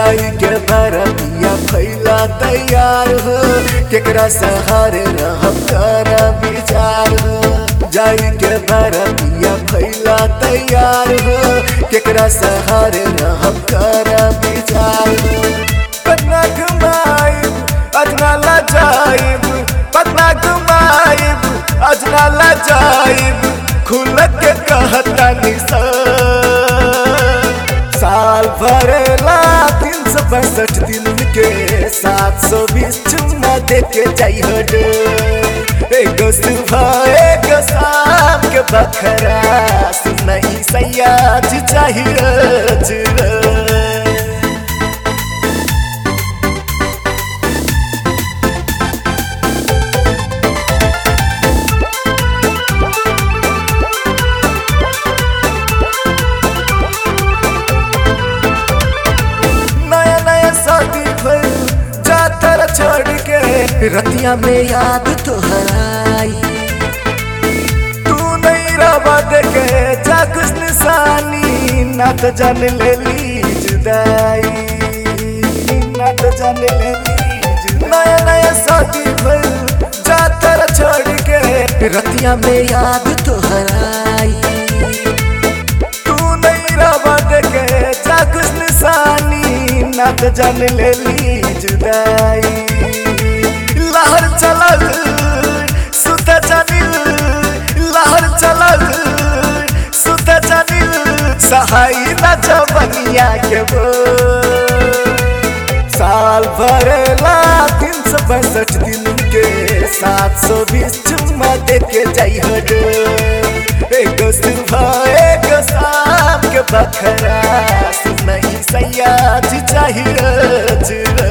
जाई के बरतिया फैला तैयार हो केकरा सहारे रहब कर विचार हो जाई के बरतिया फैला तैयार हो केकरा सहारे रहब कर विचार हो पटना घुमाइब अजना ला जाइब पटना घुमाइब अजना ला जाइब खुल के कहता निशा साल भरेला तीन सौ पैंसठ दिन के सात सौ बीस चुम्मा दे के जाइए एगो सुबह एगो शाम के बखरा सुनई सयाज चाहिए जुआ नया नया शादी भइल जातर छोड़ के रतिया में याद तोहराई तू नहीं रवा देखे जा कुछ निशानी ना तो जान ले ली जुदाई ना तो जान ले ली जुदाई। नया नया शादी भइल जातर छोड़ के रतिया में याद तोहराई तू नहीं रवा देखे जा कुछ निशानी ना तो जान ले ली जुदाई लहर चलल सुत जानिल लहर चलल सुत जानिल सहाई ना जवनिया के वो साल भरेला तीन सौ पैंसठ दिन के सात सौ बीस चुम्मा दे के जाइए एगो सुबह एगो शाम के बखरा सुनई सयाज चाहिए जुआ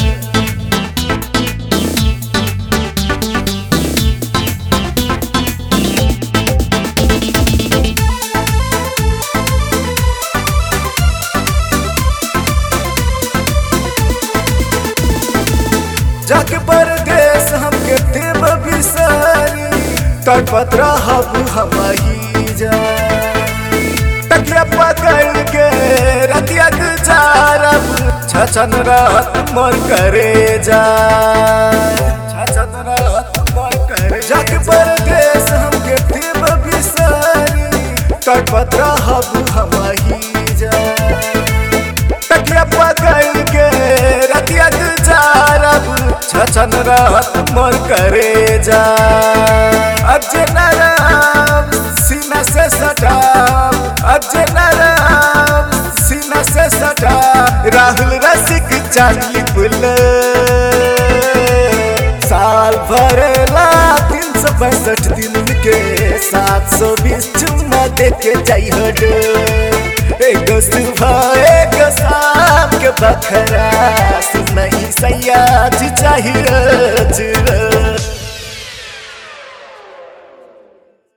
जाके परदेश हमके देव बिसारी तड़पत रहब हम ही जा तकिया पकड़ के रतिया गुजारब छछन रहत मोर करे जा छछन रहत मोर करे जाके परदेश हमके देव बिसारी तड़पत रहब हम ही जा तकिया पकड़ के रतिया गुजारब छछन रहत मोर करे जा अजे नरम सीना से सटाब अजे नरम सीना से सटा राहुल रसिक चांदली पुल साल भरेला तीन सौ पैंसठ दिन के सात सौ बीस चुम्मा दे के जाइए एगो सुबह एगो शाम के बखरा सुनई सयाज चाहिए जुआ